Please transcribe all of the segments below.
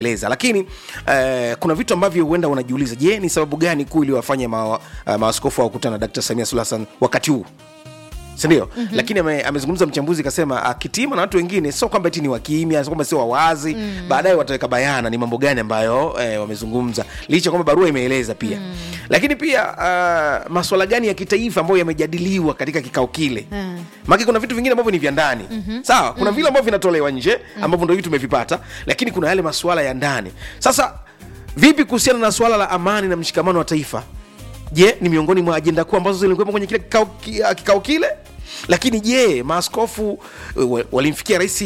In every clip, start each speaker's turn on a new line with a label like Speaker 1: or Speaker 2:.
Speaker 1: eleza lakini eh, kuna vitu ambavyo huenda unajiuliza je ni sababu gani kuu iliwafanya ma, uh, maaskofu wakutana na dkt samia suluhu hassan wakati huu sindio mm-hmm. lakini ame, amezungumza mchambuzi kasema akitima na watu wengine sio kwamba eti ni wakimya sio kwamba sio wawazi mm. baadaye wataweka bayana ni mambo gani ambayo eh, wamezungumza licha kwamba barua imeeleza pia mm. lakini pia uh, maswala gani ya kitaifa ambayo yamejadiliwa katika kikao kile mm. maki kuna vitu vingine ambavyo ni vya ndani mm-hmm. sawa kuna mm. vile ambavyo vinatolewa nje ambavyo ndo hivi tumevipata lakini kuna yale masuala ya ndani sasa vipi kuhusiana na suala la amani na mshikamano wa taifa je ni miongoni mwa ajenda kuu ambazo zilikuwepo kwenye kile kikao, ki- ah, kikao kile lakini je maaskofu eh, wa- walimfikia rais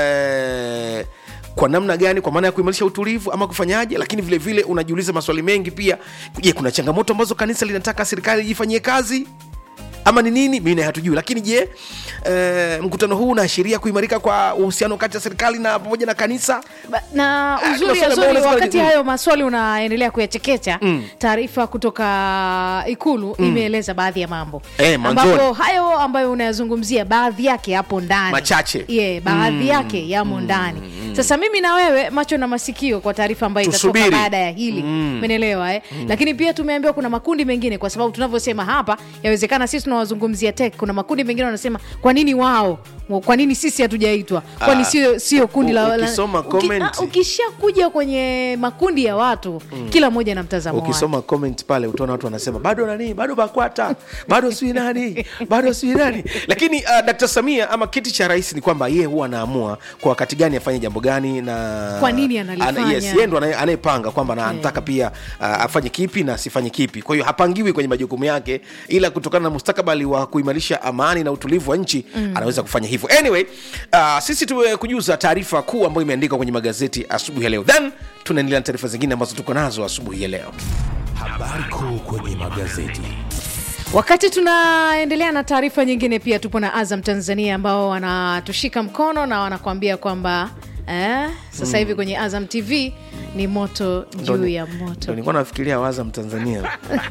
Speaker 1: eh, kwa namna gani kwa maana ya kuimarisha utulivu ama kufanyaje lakini vile vile unajiuliza maswali mengi pia je kuna changamoto ambazo kanisa linataka serikali ifanyie kazi ama ni nini mimi naye hatujui lakini je eh, mkutano huu unaashiria kuimarika kwa uhusiano kati ya serikali na pamoja na kanisa
Speaker 2: Ba- na
Speaker 1: Ah,
Speaker 2: uzuri
Speaker 1: kuna swali
Speaker 2: azuri
Speaker 1: ambalo
Speaker 2: wakati
Speaker 1: unaweza-
Speaker 2: hayo maswali unaendelea kuyachekecha taarifa kutoka ikulu imeeleza baadhi ya mambo
Speaker 1: Eh, mwanzoni.
Speaker 2: ambapo hayo ambayo unayazungumzia baadhi yake yapo ndani
Speaker 1: Machache.
Speaker 2: yeah, baadhi yake yamo ndani sasa mimi na wewe macho na masikio kwa taarifa ambayo itatoka
Speaker 1: Tusubiri.
Speaker 2: baada ya hili menelewa eh? lakini pia tumeambiwa kuna makundi mengine kwa sababu tunavyosema hapa yawezekana sisi tunawazungumzia tek kuna makundi mengine wanasema kwa nini wao kwa nini sisi hatujaitwa kwani
Speaker 1: Ah,
Speaker 2: sio sio kundi la, la
Speaker 1: ukisoma
Speaker 2: uki-
Speaker 1: comment.
Speaker 2: ah, ukishakuja kwenye makundi ya watu kila mmoja na mtazamo wake
Speaker 1: ukisoma comment pale utaona watu wanasema bado nani bado bakwata bado sijui nani bado sijui nani lakini uh, dkt samia ama kiti cha rais ni kwamba yeye huwa anaamua kwa wakati gani afanye jambo gani na
Speaker 2: Kwa nini analifanya.
Speaker 1: Ana- yes, yeye ndo anaye- anayepanga kwamba na anataka pia uh, afanye kipi na asifanye kipi kwa hiyo hapangiwi kwenye majukumu yake ila kutokana na mustakabali wa kuimarisha amani na utulivu wa nchi mm. anaweza kufanya hivyo anyway uh, sisi tumekujuza taarifa kuu ambayo imeandikwa kwenye magazeti asubuhi ya leo then tunaendelea na taarifa zingine ambazo tuko nazo asubuhi ya leo
Speaker 3: Habari kuu kwenye magazeti.
Speaker 2: wakati tunaendelea na taarifa nyingine pia tupo na azam tanzania ambao wanatushika mkono na wanakuambia kwamba eh, sasa hivi kwenye azam tv ni moto juu
Speaker 1: Ndo-
Speaker 2: ya
Speaker 1: ndo
Speaker 2: moto
Speaker 1: nilikuwa nafikiria wazam tanzania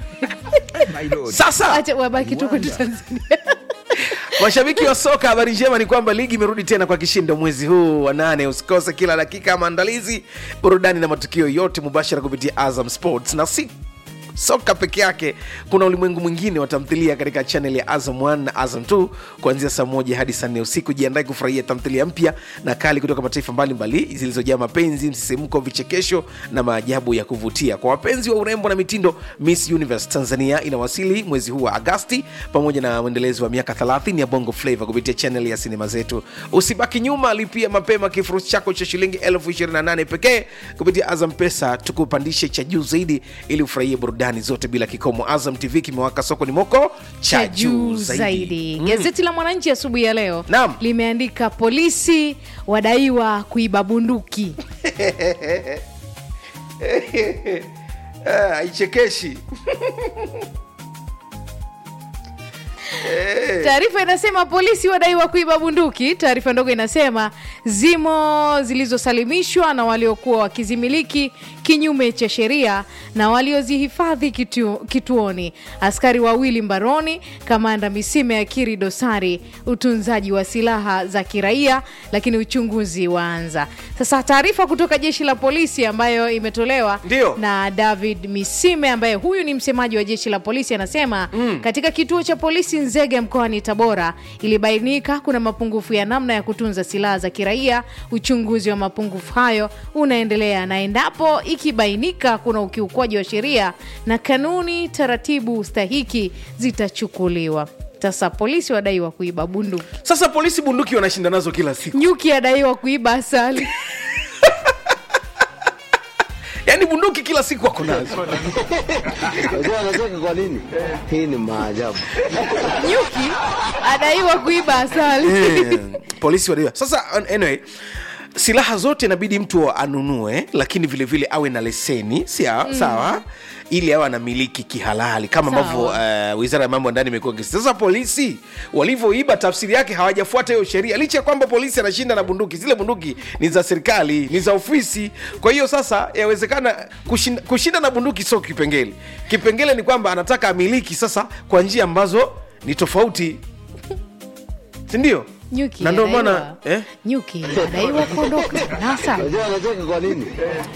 Speaker 1: sasa
Speaker 2: acha wabaki tu kwetu tanzania
Speaker 1: mashabiki wa soka habari njema ni kwamba ligi imerudi tena kwa kishindo mwezi huu wa nane usikose kila dakika ya maandalizi burudani na matukio yote mubashara kupitia azam sports na si soka peke yake kuna ulimwengu mwingine wa tamthilia katika chanel ya azam 1 na azam 2 kuanzia saa moja hadi saa nne usiku jiandae kufurahia tamthilia mpya na kali kutoka mataifa mbalimbali zilizojaa mapenzi msisimko vichekesho na maajabu ya kuvutia kwa wapenzi wa urembo na mitindo miss universe tanzania inawasili mwezi huu wa agasti pamoja na mwendelezo wa miaka 30 ya bongo flava kupitia chanel ya sinema zetu usibaki nyuma lipia mapema kifurushi chako cha shilingi 28 pekee kupitia azam pesa tukupandishe cha juu zaidi ili ufurahie burudani zote bila kikomo azam tv kimewaka soko ni moko cha juu zaidi, Mm.
Speaker 2: gazeti la mwananchi asubuhi ya leo
Speaker 1: Naam.
Speaker 2: limeandika polisi wadaiwa kuiba bunduki
Speaker 1: Ah, haichekeshi
Speaker 2: taarifa inasema polisi wadaiwa kuiba bunduki taarifa ndogo inasema zimo zilizosalimishwa na waliokuwa wakizimiliki kinyume cha sheria na waliozihifadhi kitu, kituoni askari wawili mbaroni kamanda misime akiri dosari utunzaji wa silaha za kiraia lakini uchunguzi waanza sasa taarifa kutoka jeshi la polisi ambayo imetolewa
Speaker 1: Ndio.
Speaker 2: na david misime ambaye huyu ni msemaji wa jeshi la polisi anasema mm. katika kituo cha polisi nzege mkoani tabora ilibainika kuna mapungufu ya namna ya kutunza silaha za kiraia uchunguzi wa mapungufu hayo unaendelea na endapo ikibainika kuna ukiukwaji wa sheria na kanuni taratibu stahiki zitachukuliwa sasa polisi wadaiwa kuiba bunduki
Speaker 1: sasa polisi bunduki wanashinda nazo kila siku
Speaker 2: nyuki adaiwa kuiba asali
Speaker 1: yaani bunduki kila siku wako nazo
Speaker 4: Unajua anacheka kwa nini? Hii ni maajabu.
Speaker 2: nyuki adaiwa kuiba asali
Speaker 1: Eh, polisi wadaiwa sasa an- anyway silaha zote inabidi mtu anunue lakini vile vile awe na leseni sia, mm. sawa ili awe anamiliki kihalali kama
Speaker 2: Sawa.
Speaker 1: ambavyo uh, wizara ya mambo ya ndani imekuwa ikisema. sasa polisi walivyoiba tafsiri yake hawajafuata hiyo sheria licha ya kwamba polisi anashinda na bunduki zile bunduki ni za serikali ni za ofisi kwa hiyo sasa yawezekana kushinda, kushinda na bunduki sio kipengele kipengele ni kwamba anataka amiliki sasa kwa njia ambazo ni tofauti sindio
Speaker 2: nyuki
Speaker 1: Na ndio
Speaker 2: adaiwa-
Speaker 1: maana, eh?
Speaker 2: nyuki adaiwa kuondoka na asali
Speaker 4: Unajua anacheka kwa nini?